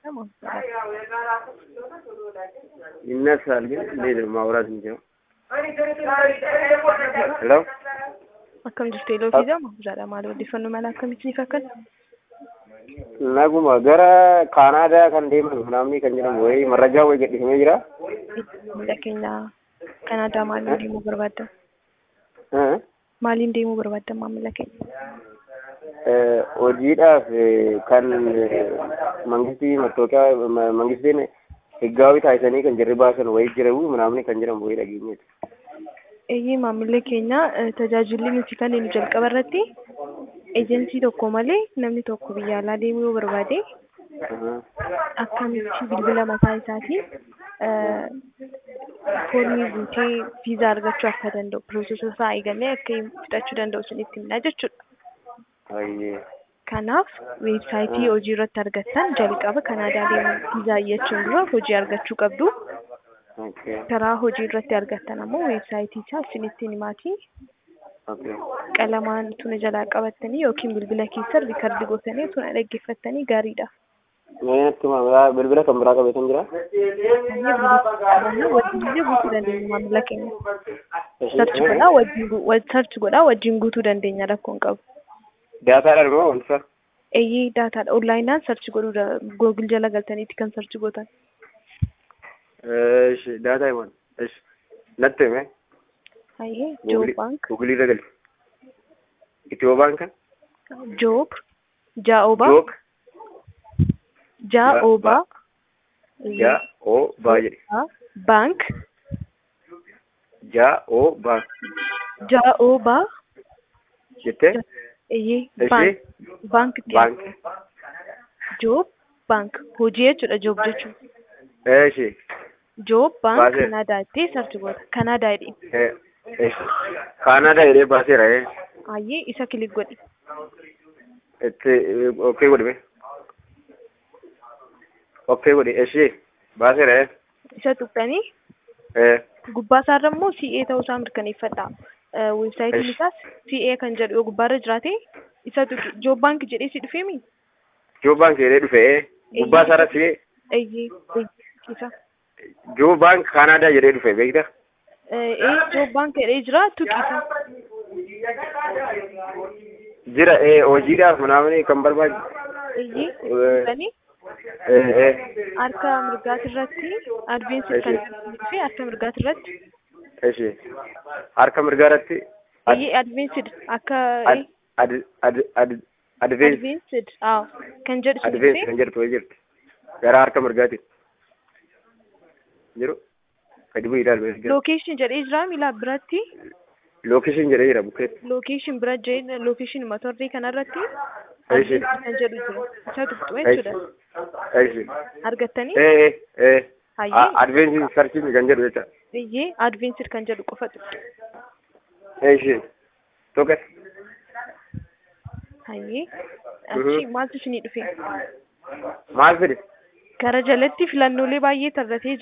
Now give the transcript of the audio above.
ይነሳል ግን እንዴት ነው ማውራት የሚችለው? ሄሎ Akkam jirtu Eloo fi Jama? Jaadha maal odeeffannoo mala akkamitti fakkaata? naguma gara kaanaadaa kan deeman namni kan jedhamu wayii marrajaa wayii gadhiifamee jira. Biyya keenya Kanaadaa maaliin deemuu barbaadda? Eh, Maaliin deemuu barbaadda maamila keenya? eh, hojiidhaaf eh, kan eh, mangistii mattooqiyaa ma- mangistiin higgaawii taasisanii kan jirri baasan wayii jiramu namni kan jedhamu wayii dhageenyeeti. Eeyyee maamilli keenya eh, tajaajilli nuti kennu jalqaba irratti ejensii tokko malee namni tokko biyya alaa deemuu yoo barbaade Aha. akkamitti bilbila mataa isaatiin eh, foormii guutee viizaa argachuu akka danda'u piroosesa isaa eegalee akka fudhachuu danda'u isinitti himna jechuudha. Baay'ee. Kanaaf weebsaayitii hojii irratti argattan jalqaba Kanaadaa deemuun viizaa iyyachuun dura hojii argachuu qabdu. Okay. Karaa hojii irratti argattan ammoo weebsaayitii isaa isinitti himaatii Okay. qalamaan tuna jalaa qabattanii yookiin bilbila keessa riikardi gootanii tuna dhaggeeffattanii gaariidha. Mee natti himaa bilbila kan biraa qabeetan jira? Wajjin guutuu dandeenya maamila keenya. Sarchi godhaa wajjin gu- wa- sarchi godhaa wajjin guutuu dandeenya rakkoon qabu. Daataadhaan moo wanta? Eeyyee daataadha. Onlaayinaan sarchi godhuu da- googil jala galtaniitti kan sarchi gootan. Eesh, daataa himan. Eesh, natti hime. Hayyee Joob Baank. Gugulii irra gali. Itiyoo baanka? Joob. Jaa'oobaa. Jook. Jaa'oobaa. Ja o baa jedhi. Baank. Ja o baa Jaa'oobaa. jettee? Eeyyee Eeshi? baank. Baank itti Baank. Joob baank. Hojii jechuudha joob jechuun. Eeshi. Joob baank Baasee. Kanaadaa itti sarchi goota. Kanaadaa jedhee. Eh, eesh. Kaanadaa jedhee baaseera ee. Hayyee isa kilik godhi. Itti okkee godhime. Okkee godhi eeshi. Baaseera ee. Isa tuqxanii Eh. gubbaa isaarra immoo CA ta'uu isaa mirkaneeffadha. Eh, Weebsaayitiin Eesh. isaas CA kan jedhu yoo gubbaarra jiraate isa tuqi. Joob baank jedhee si dhufeemi? Joo baank jedhee dhufe ee. Gubbaa isaa irratti Eeyyee. Eeyyee. Isa. Joo baank Kaanadaa jedhee dhufe beektaa? Eh, ee joob baank jedhee jira tuqisa. Jira ee hojiidhaaf namni kan barbaadu. Eeyyee. Eh. Tuqxanii Eh eh. harka mirgaati irratti adveensi kan dhufe harka mirgaati irratti Eeshi. Harka mirgaa irratti eeyyee adveensid akka ad ad ad ad advance adveensid aaw kan jedhu sun advance dhufe kan jedhu wayii jirti. Gara harka mirgaatiin. Jiru. Gadi bu'ii ilaalu. lookeeshin jedhee jira miila biratti Lookishin jedhee jira bukkeetti. lookeeshin bira jee lookeeshin motorrii kanarratti Eeshi. adveensid kan jedhu jira isa tuqxu jechuudha Eeshi. argattanii Eh eh eh. hayyee Advance searching kan jedhu jecha. eeyyee adveensid kan jedhu qofa tuqxu Eeshi. Tokko. hayyee achi maaltu isinii dhufe Maal fide? gara jalatti filannoolee baay'ee tarratee